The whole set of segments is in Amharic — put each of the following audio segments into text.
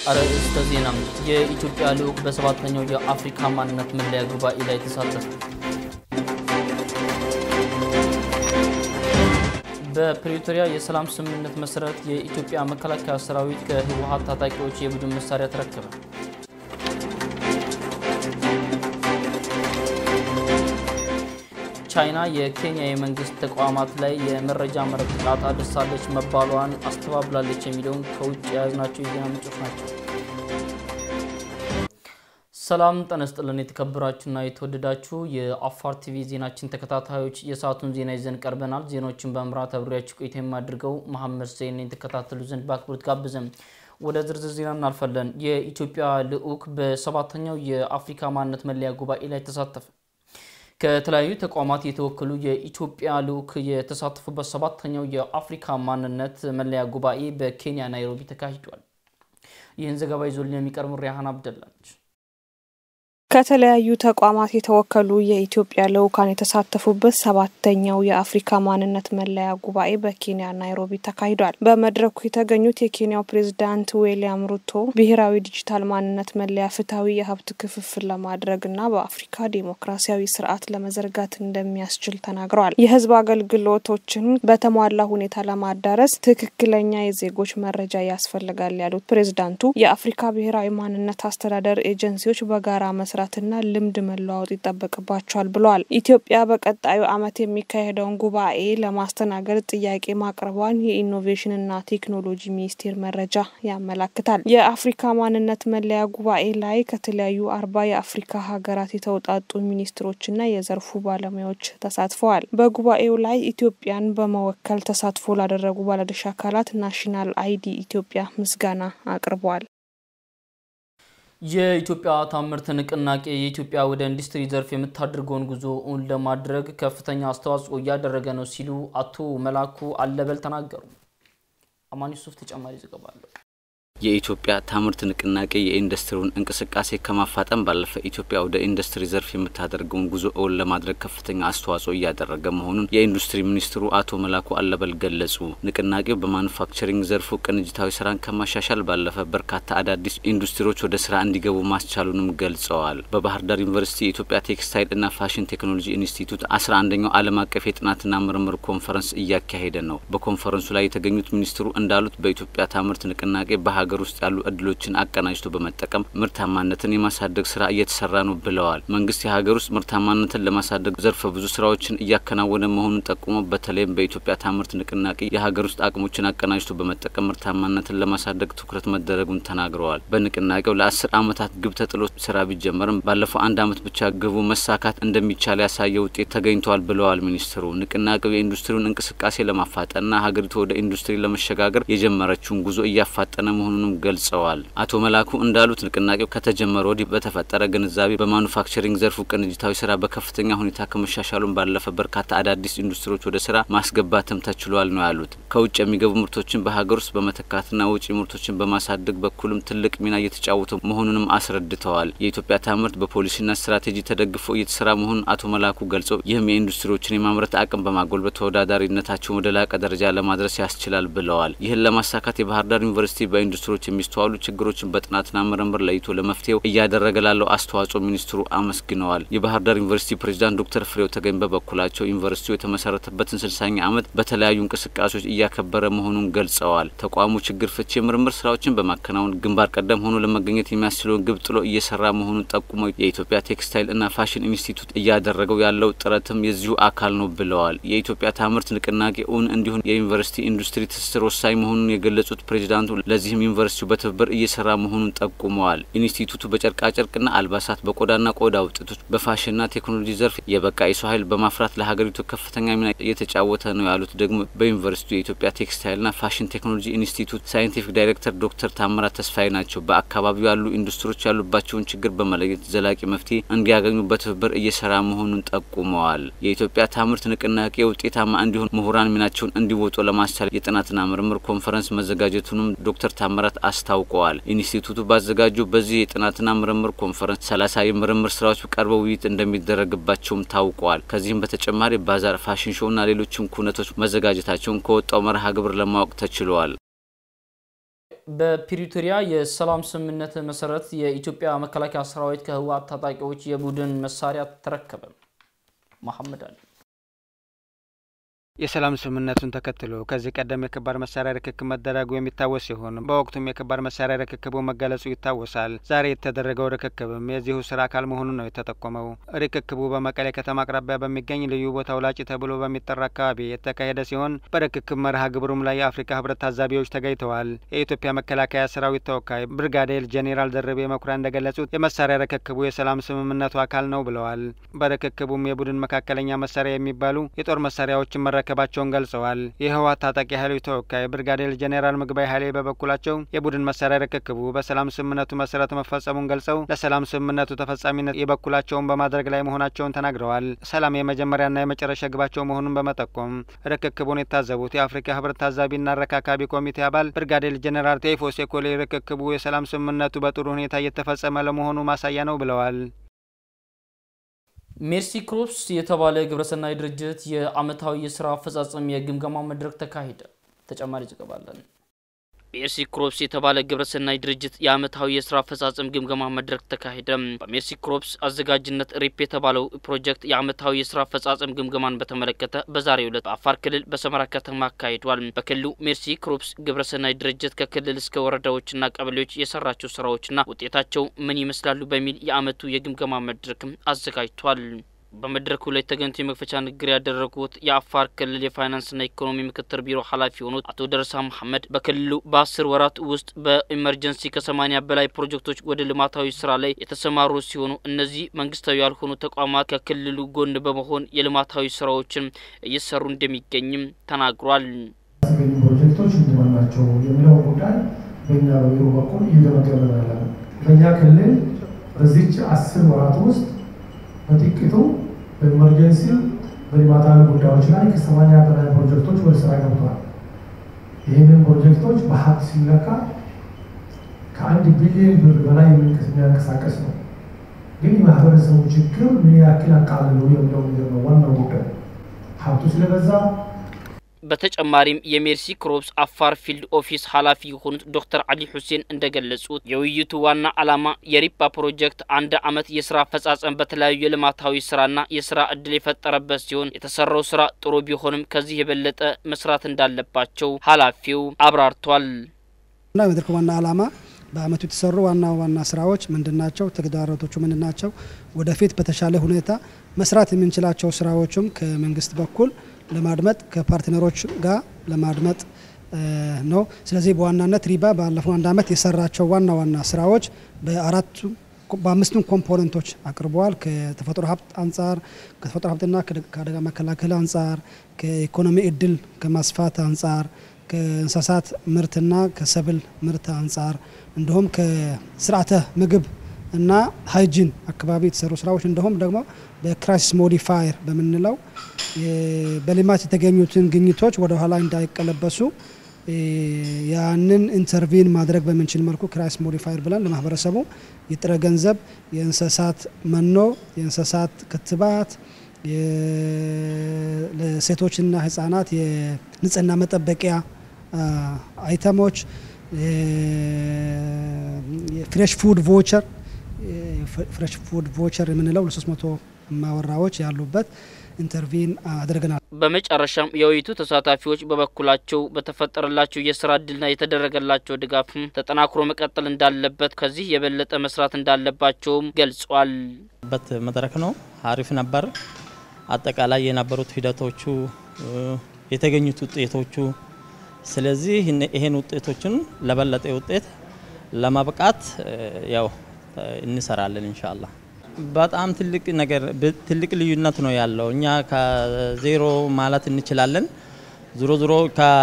አርዕስተ ዜና። የኢትዮጵያ ልዑክ በሰባተኛው የአፍሪካ ማንነት መለያ ጉባኤ ላይ ተሳተፉ። በፕሪቶሪያ የሰላም ስምምነት መሰረት የኢትዮጵያ መከላከያ ሰራዊት ከህወሓት ታጣቂዎች የቡድን መሳሪያ ተረከበ። ቻይና የኬንያ የመንግስት ተቋማት ላይ የመረጃ መረብ ጥቃት አድርሳለች መባሏን አስተባብላለች። የሚለውን ከውጭ የያዝናቸው የዜና ምንጮች ናቸው። ሰላም ጤና ይስጥልን። የተከበራችሁና የተወደዳችሁ የአፋር ቲቪ ዜናችን ተከታታዮች የሰዓቱን ዜና ይዘን ቀርበናል። ዜናዎችን በመምራት አብሬያችሁ ቆይታ የማድርገው መሐመድ ሰይን የተከታተሉ ዘንድ በአክብሮት ጋብዘን ወደ ዝርዝር ዜና እናልፋለን። የኢትዮጵያ ልዑክ በሰባተኛው የአፍሪካ ማንነት መለያ ጉባኤ ላይ ተሳተፈ። ከተለያዩ ተቋማት የተወከሉ የኢትዮጵያ ልዑክ የተሳተፉበት ሰባተኛው የአፍሪካ ማንነት መለያ ጉባኤ በኬንያ ናይሮቢ ተካሂዷል። ይህን ዘገባ ይዞልን የሚቀርቡ ሪያሃን አብደላ ነች። ከተለያዩ ተቋማት የተወከሉ የኢትዮጵያ ልዑካን የተሳተፉበት ሰባተኛው የአፍሪካ ማንነት መለያ ጉባኤ በኬንያ ናይሮቢ ተካሂዷል። በመድረኩ የተገኙት የኬንያው ፕሬዝዳንት ዊልያም ሩቶ ብሔራዊ ዲጂታል ማንነት መለያ ፍትሐዊ የሀብት ክፍፍል ለማድረግና በአፍሪካ ዴሞክራሲያዊ ስርዓት ለመዘርጋት እንደሚያስችል ተናግረዋል። የሕዝብ አገልግሎቶችን በተሟላ ሁኔታ ለማዳረስ ትክክለኛ የዜጎች መረጃ ያስፈልጋል ያሉት ፕሬዝዳንቱ የአፍሪካ ብሔራዊ ማንነት አስተዳደር ኤጀንሲዎች በጋራ መስራት ና ልምድ መለዋወጥ ይጠበቅባቸዋል ብለዋል። ኢትዮጵያ በቀጣዩ ዓመት የሚካሄደውን ጉባኤ ለማስተናገድ ጥያቄ ማቅረቧን የኢኖቬሽንና ቴክኖሎጂ ሚኒስቴር መረጃ ያመላክታል። የአፍሪካ ማንነት መለያ ጉባኤ ላይ ከተለያዩ አርባ የአፍሪካ ሀገራት የተውጣጡ ሚኒስትሮችና የዘርፉ ባለሙያዎች ተሳትፈዋል። በጉባኤው ላይ ኢትዮጵያን በመወከል ተሳትፎ ላደረጉ ባለድርሻ አካላት ናሽናል አይዲ ኢትዮጵያ ምስጋና አቅርበዋል። የኢትዮጵያ ታምርት ንቅናቄ የኢትዮጵያ ወደ ኢንዱስትሪ ዘርፍ የምታደርገውን ጉዞ እውን ለማድረግ ከፍተኛ አስተዋጽኦ እያደረገ ነው ሲሉ አቶ መላኩ አለበል ተናገሩ። አማን ዩሱፍ ተጨማሪ ዘገባ አለው። የኢትዮጵያ ታምርት ንቅናቄ የኢንዱስትሪውን እንቅስቃሴ ከማፋጠን ባለፈ ኢትዮጵያ ወደ ኢንዱስትሪ ዘርፍ የምታደርገውን ጉዞ እውን ለማድረግ ከፍተኛ አስተዋጽኦ እያደረገ መሆኑን የኢንዱስትሪ ሚኒስትሩ አቶ መላኩ አለበል ገለጹ። ንቅናቄው በማኑፋክቸሪንግ ዘርፉ ቅንጅታዊ ስራን ከማሻሻል ባለፈ በርካታ አዳዲስ ኢንዱስትሪዎች ወደ ስራ እንዲገቡ ማስቻሉንም ገልጸዋል። በባህር ዳር ዩኒቨርሲቲ የኢትዮጵያ ቴክስታይል እና ፋሽን ቴክኖሎጂ ኢንስቲትዩት አስራ አንደኛው ዓለም አቀፍ የጥናትና ምርምር ኮንፈረንስ እያካሄደ ነው። በኮንፈረንሱ ላይ የተገኙት ሚኒስትሩ እንዳሉት በኢትዮጵያ ታምርት ንቅናቄ በሀገር ውስጥ ያሉ እድሎችን አቀናጅቶ በመጠቀም ምርታማነትን የማሳደግ ስራ እየተሰራ ነው ብለዋል። መንግስት የሀገር ውስጥ ምርታማነትን ለማሳደግ ዘርፈ ብዙ ስራዎችን እያከናወነ መሆኑን ጠቁሞ በተለይም በኢትዮጵያ ታምርት ንቅናቄ የሀገር ውስጥ አቅሞችን አቀናጅቶ በመጠቀም ምርታማነትን ለማሳደግ ትኩረት መደረጉን ተናግረዋል። በንቅናቄው ለአስር ዓመታት ግብ ተጥሎ ስራ ቢጀመርም ባለፈው አንድ ዓመት ብቻ ግቡ መሳካት እንደሚቻል ያሳየ ውጤት ተገኝቷል ብለዋል ሚኒስትሩ። ንቅናቄው የኢንዱስትሪውን እንቅስቃሴ ለማፋጠንና ሀገሪቱ ወደ ኢንዱስትሪ ለመሸጋገር የጀመረችውን ጉዞ እያፋጠነ መሆኑን ገልጸዋል። አቶ መላኩ እንዳሉት ንቅናቄው ከተጀመረ ወዲህ በተፈጠረ ግንዛቤ በማኑፋክቸሪንግ ዘርፉ ቅንጅታዊ ስራ በከፍተኛ ሁኔታ ከመሻሻሉን ባለፈ በርካታ አዳዲስ ኢንዱስትሪዎች ወደ ስራ ማስገባትም ተችሏል ነው ያሉት። ከውጭ የሚገቡ ምርቶችን በሀገር ውስጥ በመተካትና ውጭ ምርቶችን በማሳደግ በኩልም ትልቅ ሚና እየተጫወቱ መሆኑንም አስረድተዋል። የኢትዮጵያ ታምርት በፖሊሲና ስትራቴጂ ተደግፎ እየተሰራ መሆኑን አቶ መላኩ ገልጸው ይህም የኢንዱስትሪዎችን የማምረት አቅም በማጎልበት ተወዳዳሪነታቸውን ወደ ላቀ ደረጃ ለማድረስ ያስችላል ብለዋል። ይህን ለማሳካት የባህር ዳር ዩኒቨርሲቲ በኢንዱስትሪዎች የሚስተዋሉ ችግሮችን በጥናትና ምርምር ለይቶ ለመፍትሄው እያደረገ ላለው አስተዋጽኦ ሚኒስትሩ አመስግነዋል። የባህር ዳር ዩኒቨርሲቲ ፕሬዚዳንት ዶክተር ፍሬው ተገኝ በበኩላቸው ዩኒቨርሲቲው የተመሰረተበትን ስልሳኛ ዓመት በተለያዩ እንቅስቃሴዎች እያከበረ መሆኑን ገልጸዋል። ተቋሙ ችግር ፍቺ የምርምር ስራዎችን በማከናወን ግንባር ቀደም ሆኖ ለመገኘት የሚያስችለውን ግብ ጥሎ እየሰራ መሆኑን ጠቁመው የኢትዮጵያ ቴክስታይል እና ፋሽን ኢንስቲትዩት እያደረገው ያለው ጥረትም የዚሁ አካል ነው ብለዋል። የኢትዮጵያ ታምርት ንቅናቄ እውን እንዲሆን የዩኒቨርሲቲ ኢንዱስትሪ ትስስር ወሳኝ መሆኑን የገለጹት ፕሬዚዳንቱ ለዚህም ዩኒቨርሲቲው በትብብር እየሰራ መሆኑን ጠቁመዋል። ኢንስቲትዩቱ በጨርቃጨርቅና አልባሳት፣ በቆዳና ቆዳ ውጤቶች፣ በፋሽንና ቴክኖሎጂ ዘርፍ የበቃ የሰው ኃይል በማፍራት ለሀገሪቱ ከፍተኛ ሚና እየተጫወተ ነው ያሉት ደግሞ በዩኒቨርሲቲው የኢትዮጵያ ቴክስታይልና ፋሽን ቴክኖሎጂ ኢንስቲትዩት ሳይንቲፊክ ዳይሬክተር ዶክተር ታምራት ተስፋዬ ናቸው። በአካባቢው ያሉ ኢንዱስትሪዎች ያሉባቸውን ችግር በመለየት ዘላቂ መፍትሄ እንዲያገኙ በትብብር እየሰራ መሆኑን ጠቁመዋል። የኢትዮጵያ ታምርት ንቅናቄ ውጤታማ እንዲሆን ምሁራን ሚናቸውን እንዲወጡ ለማስቻል የጥናትና ምርምር ኮንፈረንስ መዘጋጀቱንም ዶክተር ታምራት አስታውቀዋል። ኢንስቲትዩቱ ባዘጋጀው በዚህ የጥናትና ምርምር ኮንፈረንስ ሰላሳ የምርምር ስራዎች ቀርበው ውይይት እንደሚደረግባቸውም ታውቀዋል። ከዚህም በተጨማሪ ባዛር፣ ፋሽን ሾው እና ሌሎችም ኩነቶች መዘጋጀታቸውን ከወጣው መርሃ ግብር ለማወቅ ተችሏል። በፕሪቶሪያ የሰላም ስምምነት መሰረት የኢትዮጵያ መከላከያ ሰራዊት ከህወሓት ታጣቂዎች የቡድን መሳሪያ ተረከበ። መሐመድ አሊ የሰላም ስምምነቱን ተከትሎ ከዚህ ቀደም የከባድ መሳሪያ ርክክብ መደረጉ የሚታወስ ሲሆን በወቅቱም የከባድ መሳሪያ ርክክቡ መገለጹ ይታወሳል። ዛሬ የተደረገው ርክክብም የዚሁ ስራ አካል መሆኑን ነው የተጠቆመው። ርክክቡ በመቀሌ ከተማ አቅራቢያ በሚገኝ ልዩ ቦታው ላጭ ተብሎ በሚጠራ አካባቢ የተካሄደ ሲሆን በርክክብ መርሃ ግብሩም ላይ የአፍሪካ ህብረት ታዛቢዎች ተገኝተዋል። የኢትዮጵያ መከላከያ ሰራዊት ተወካይ ብርጋዴር ጄኔራል ደርቤ መኩሪያ እንደገለጹት የመሳሪያ ርክክቡ የሰላም ስምምነቱ አካል ነው ብለዋል። በርክክቡም የቡድን መካከለኛ መሳሪያ የሚባሉ የጦር መሳሪያዎችን መረከባቸውን ገልጸዋል። የህወሓት ታጣቂ ኃይሎች ተወካይ ብርጋዴር ጄኔራል ምግባይ ኃይሌ በበኩላቸው የቡድን መሳሪያ ርክክቡ በሰላም ስምምነቱ መሰረት መፈጸሙን ገልጸው ለሰላም ስምምነቱ ተፈጻሚነት የበኩላቸውን በማድረግ ላይ መሆናቸውን ተናግረዋል። ሰላም የመጀመሪያና የመጨረሻ ግባቸው መሆኑን በመጠቆም ርክክቡን የታዘቡት የአፍሪካ ህብረት ታዛቢና አረካካቢ ኮሚቴ አባል ብርጋዴር ጄኔራል ቴፎ ሴኮሌ ርክክቡ የሰላም ስምምነቱ በጥሩ ሁኔታ እየተፈጸመ ለመሆኑ ማሳያ ነው ብለዋል። ሜርሲ ክሮፕስ የተባለ ግብረሰናይ ድርጅት የአመታዊ የስራ አፈጻጸም የግምገማ መድረክ ተካሄደ። ተጨማሪ ዘገባ አለን። ሜርሲ ክሮፕስ የተባለ ግብረሰናይ ድርጅት የአመታዊ የስራ አፈጻጸም ግምገማ መድረክ ተካሄደ። በሜርሲ ክሮፕስ አዘጋጅነት ሪፕ የተባለው ፕሮጀክት የአመታዊ የስራ አፈጻጸም ግምገማን በተመለከተ በዛሬው ዕለት በአፋር ክልል በሰመራ ከተማ አካሂዷል። በክልሉ ሜርሲ ክሮፕስ ግብረሰናይ ድርጅት ከክልል እስከ ወረዳዎችና ቀበሌዎች የሰራቸው ስራዎችና ውጤታቸው ምን ይመስላሉ በሚል የአመቱ የግምገማ መድረክም አዘጋጅቷል። በመድረኩ ላይ ተገኝቶ የመክፈቻ ንግግር ያደረጉት የአፋር ክልል የፋይናንስና ኢኮኖሚ ምክትል ቢሮ ኃላፊ የሆኑት አቶ ደረሳ መሐመድ በክልሉ በአስር ወራት ውስጥ በኢመርጀንሲ ከሰማኒያ በላይ ፕሮጀክቶች ወደ ልማታዊ ስራ ላይ የተሰማሩ ሲሆኑ እነዚህ መንግስታዊ ያልሆኑ ተቋማት ከክልሉ ጎን በመሆን የልማታዊ ስራዎችን እየሰሩ እንደሚገኝም ተናግሯል። ያስገኙ ፕሮጀክቶች ምንድን ናቸው የሚለው ጉዳይ በእኛ በቢሮ በኩል እየተመገበ ያለ ነው። በእኛ ክልል በዚች አስር ወራት ውስጥ በጥቂቱ በኢመርጀንሲ በልማታዊ ጉዳዮች ላይ ከሰማኒያ በላይ ፕሮጀክቶች ወደ ስራ ገብተዋል። ይህንን ፕሮጀክቶች በሀብት ሲለካ ከአንድ ቢሊዮን ብር በላይ የሚያንቀሳቀስ ነው። ግን የማህበረሰቡ ችግር ምን ያክል አቃልሉ የሚለው ነገር ነው ዋናው ጉዳይ ሀብቱ ስለበዛ በተጨማሪም የሜርሲ ክሮፕስ አፋር ፊልድ ኦፊስ ኃላፊ የሆኑት ዶክተር አሊ ሁሴን እንደገለጹት የውይይቱ ዋና ዓላማ የሪፓ ፕሮጀክት አንድ አመት የስራ አፈጻጸም በተለያዩ የልማታዊ ስራና የስራ እድል የፈጠረበት ሲሆን የተሰራው ስራ ጥሩ ቢሆንም ከዚህ የበለጠ መስራት እንዳለባቸው ኃላፊው አብራርቷል። እና የመድረኩ ዋና ዓላማ በአመቱ የተሰሩ ዋና ዋና ስራዎች ምንድን ናቸው? ተግዳሮቶቹ ምንድን ናቸው? ወደፊት በተሻለ ሁኔታ መስራት የምንችላቸው ስራዎችም ከመንግስት በኩል ለማድመጥ ከፓርትነሮች ጋር ለማድመጥ ነው። ስለዚህ በዋናነት ሪባ ባለፈው አንድ አመት የሰራቸው ዋና ዋና ስራዎች በአራቱ በአምስቱም ኮምፖነንቶች አቅርበዋል። ከተፈጥሮ ሀብት አንጻር፣ ከተፈጥሮ ሀብትና ከአደጋ መከላከል አንጻር፣ ከኢኮኖሚ እድል ከማስፋት አንጻር፣ ከእንስሳት ምርትና ከሰብል ምርት አንጻር እንዲሁም ከስርዓተ ምግብ እና ሃይጂን አካባቢ የተሰሩ ስራዎች እንዲሁም ደግሞ በክራይሲስ ሞዲፋየር በምንለው በልማት የተገኙትን ግኝቶች ወደ ኋላ እንዳይቀለበሱ ያንን ኢንተርቪን ማድረግ በምንችል መልኩ ክራይሲስ ሞዲፋየር ብለን ለማህበረሰቡ የጥረ ገንዘብ፣ የእንስሳት መኖ፣ የእንስሳት ክትባት፣ ለሴቶችና ህጻናት የንጽህና መጠበቂያ አይተሞች፣ የፍሬሽ ፉድ ቮቸር ፍሬሽ ፉድ ቮቸር የምንለው ለሶስት መቶ ማወራዎች ያሉበት ኢንተርቪን አድርገናል። በመጨረሻም የውይይቱ ተሳታፊዎች በበኩላቸው በተፈጠረላቸው የስራ እድልና የተደረገላቸው ድጋፍም ተጠናክሮ መቀጠል እንዳለበት ከዚህ የበለጠ መስራት እንዳለባቸውም ገልጿል። በት መድረክ ነው። አሪፍ ነበር። አጠቃላይ የነበሩት ሂደቶቹ የተገኙት ውጤቶቹ ስለዚህ ይሄን ውጤቶችን ለበለጠ ውጤት ለማብቃት ያው እንሰራለን ኢንሻአላህ። በጣም ትልቅ ነገር ትልቅ ልዩነት ነው ያለው። እኛ ከዜሮ ማለት እንችላለን። ዞሮ ዞሮ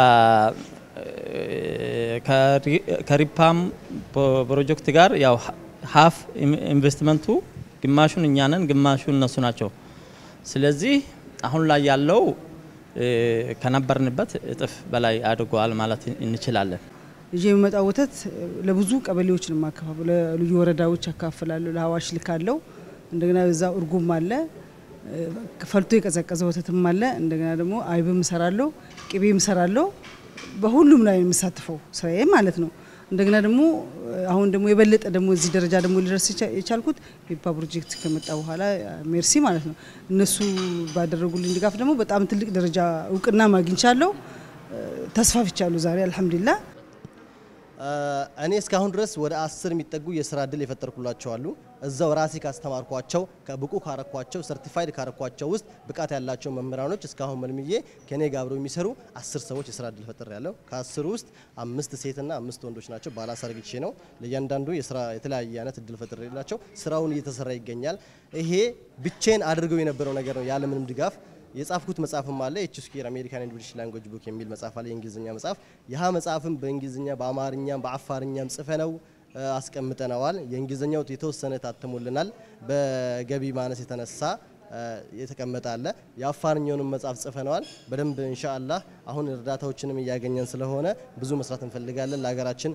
ከሪፓም ፕሮጀክት ጋር ያው ሀፍ ኢንቨስትመንቱ ግማሹን እኛ ነን፣ ግማሹን እነሱ ናቸው። ስለዚህ አሁን ላይ ያለው ከነበርንበት እጥፍ በላይ አድጓል ማለት እንችላለን። ይዤ የሚመጣው ወተት ለብዙ ቀበሌዎች ነው የማከፋፍለው። ለልዩ ወረዳዎች አካፍላለሁ። ለሀዋሽ ልካለው። እንደገና በዛ እርጉም አለ፣ ፈልቶ የቀዘቀዘ ወተትም አለ። እንደገና ደግሞ አይብም እሰራለሁ፣ ቅቤም እሰራለሁ። በሁሉም ላይ የምሳትፈው ስራዬ ማለት ነው። እንደገና ደግሞ አሁን ደግሞ የበለጠ ደግሞ እዚህ ደረጃ ደግሞ ሊደርስ የቻልኩት ፒፓ ፕሮጀክት ከመጣ በኋላ ሜርሲ ማለት ነው። እነሱ ባደረጉልኝ ድጋፍ ደግሞ በጣም ትልቅ ደረጃ እውቅና ማግኝቻለሁ። ተስፋፍቻለሁ ዛሬ አልሐምዱሊላህ። እኔ እስካሁን ድረስ ወደ አስር የሚጠጉ የስራ እድል የፈጠርኩላቸው አሉ። እዛው ራሴ ካስተማርኳቸው ብቁ ካረኳቸው ሰርቲፋይድ ካረኳቸው ውስጥ ብቃት ያላቸው መምህራኖች እስካሁን መልምዬ ከኔ ጋር አብረው የሚሰሩ አስር ሰዎች የስራ እድል ፈጥር ያለው ከአስሩ ውስጥ አምስት ሴትና አምስት ወንዶች ናቸው። ባላንስ አርግቼ ነው ለእያንዳንዱ የስራ የተለያየ አይነት እድል ፈጥር የላቸው ስራውን እየተሰራ ይገኛል። ይሄ ብቼን አድርገው የነበረው ነገር ነው ያለምንም ድጋፍ የጻፍኩት መጽሐፍም አለ ኤች ስኩዌር አሜሪካን ኤንድ ብሪቲሽ ላንጉዌጅ ቡክ የሚል መጽሐፍ አለ፣ የእንግሊዝኛ መጽሐፍ። ይህ መጽሐፍም በእንግሊዝኛ በአማርኛም በአፋርኛም ጽፈነው አስቀምጠነዋል። የእንግሊዝኛው የተወሰነ ታትሞልናል። በገቢ ማነስ የተነሳ የተቀመጠ አለ። የአፋርኛውንም መጽሐፍ ጽፈነዋል። በደንብ ኢንሻአላህ አሁን እርዳታዎችንም እያገኘን ስለሆነ ብዙ መስራት እንፈልጋለን ለሀገራችን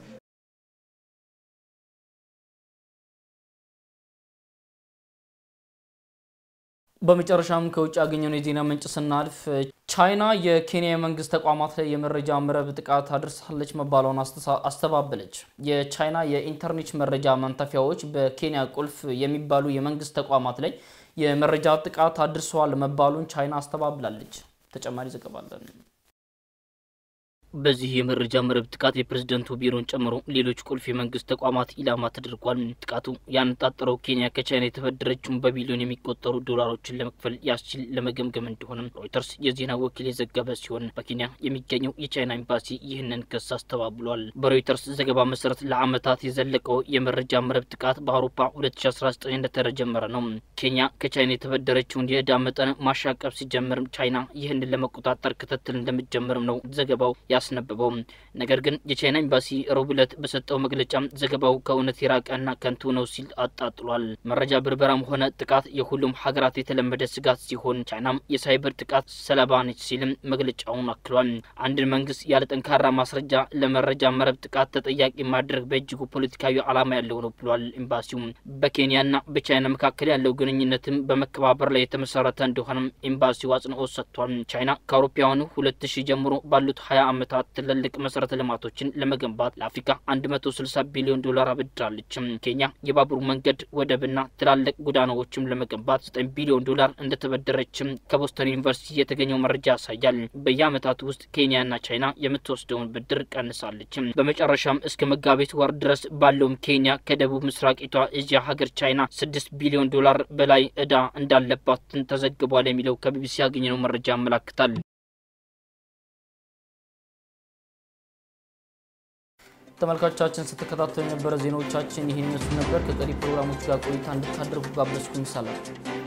በመጨረሻም ከውጭ ያገኘነው የዜና ምንጭ ስናልፍ ቻይና የኬንያ የመንግስት ተቋማት ላይ የመረጃ መረብ ጥቃት አድርሳለች መባሏን አስተባበለች። የቻይና የኢንተርኔት መረጃ ማንተፊያዎች በኬንያ ቁልፍ የሚባሉ የመንግስት ተቋማት ላይ የመረጃ ጥቃት አድርሰዋል መባሉን ቻይና አስተባብላለች። ተጨማሪ ዘገባ አለን። በዚህ የመረጃ መረብ ጥቃት የፕሬዝደንቱ ቢሮን ጨምሮ ሌሎች ቁልፍ የመንግስት ተቋማት ኢላማ ተደርጓል። ጥቃቱ ያነጣጠረው ኬንያ ከቻይና የተበደረችውን በቢሊዮን የሚቆጠሩ ዶላሮችን ለመክፈል ያስችል ለመገምገም እንደሆነም ሮይተርስ የዜና ወኪል የዘገበ ሲሆን በኬንያ የሚገኘው የቻይና ኤምባሲ ይህንን ክስ አስተባብሏል። በሮይተርስ ዘገባ መሰረት ለዓመታት የዘለቀው የመረጃ መረብ ጥቃት በአውሮፓ 2019 እንደተጀመረ ነው። ኬንያ ከቻይና የተበደረችውን የዕዳ መጠን ማሻቀብ ሲጀምርም ቻይና ይህንን ለመቆጣጠር ክትትል እንደምትጀምርም ነው ዘገባው ያስነበበው። ነገር ግን የቻይና ኤምባሲ ረቡዕ ዕለት በሰጠው መግለጫ ዘገባው ከእውነት የራቀና ከንቱ ነው ሲል አጣጥሏል። መረጃ ብርበራም ሆነ ጥቃት የሁሉም ሀገራት የተለመደ ስጋት ሲሆን ቻይናም የሳይበር ጥቃት ሰለባ ነች ሲልም መግለጫውን አክሏል። አንድን መንግስት ያለ ጠንካራ ማስረጃ ለመረጃ መረብ ጥቃት ተጠያቂ ማድረግ በእጅጉ ፖለቲካዊ ዓላማ ያለው ነው ብሏል። ኤምባሲው በኬንያና በቻይና መካከል ያለው ግንኙነትም በመከባበር ላይ የተመሰረተ እንደሆነም ኤምባሲው አጽንኦት ሰጥቷል። ቻይና ከአውሮፓውያኑ ሁለት ሺህ ጀምሮ ባሉት ሀያ ዓመታት ትልልቅ መሰረተ ልማቶችን ለመገንባት ለአፍሪካ 160 ቢሊዮን ዶላር አበድራለች። ኬንያ የባቡር መንገድ፣ ወደብና ትላልቅ ጎዳናዎችም ለመገንባት 9 ቢሊዮን ዶላር እንደተበደረችም ከቦስተን ዩኒቨርሲቲ የተገኘው መረጃ ያሳያል። በየዓመታቱ ውስጥ ኬንያና ቻይና የምትወስደውን ብድር ቀንሳለች። በመጨረሻም እስከ መጋቢት ወር ድረስ ባለውም ኬንያ ከደቡብ ምስራቂቷ እስያ ሀገር ቻይና 6 ቢሊዮን ዶላር በላይ እዳ እንዳለባት ተዘግቧል የሚለው ከቢቢሲ ያገኘነው መረጃ ያመላክታል። ተመልካቾቻችን ስትከታተሉ የነበረ ዜናዎቻችን ይህን ይመስሉ ነበር። ከቀሪ ፕሮግራሞች ጋር ቆይታ እንድታደርጉ ጋበዝኩኝ። ሰላም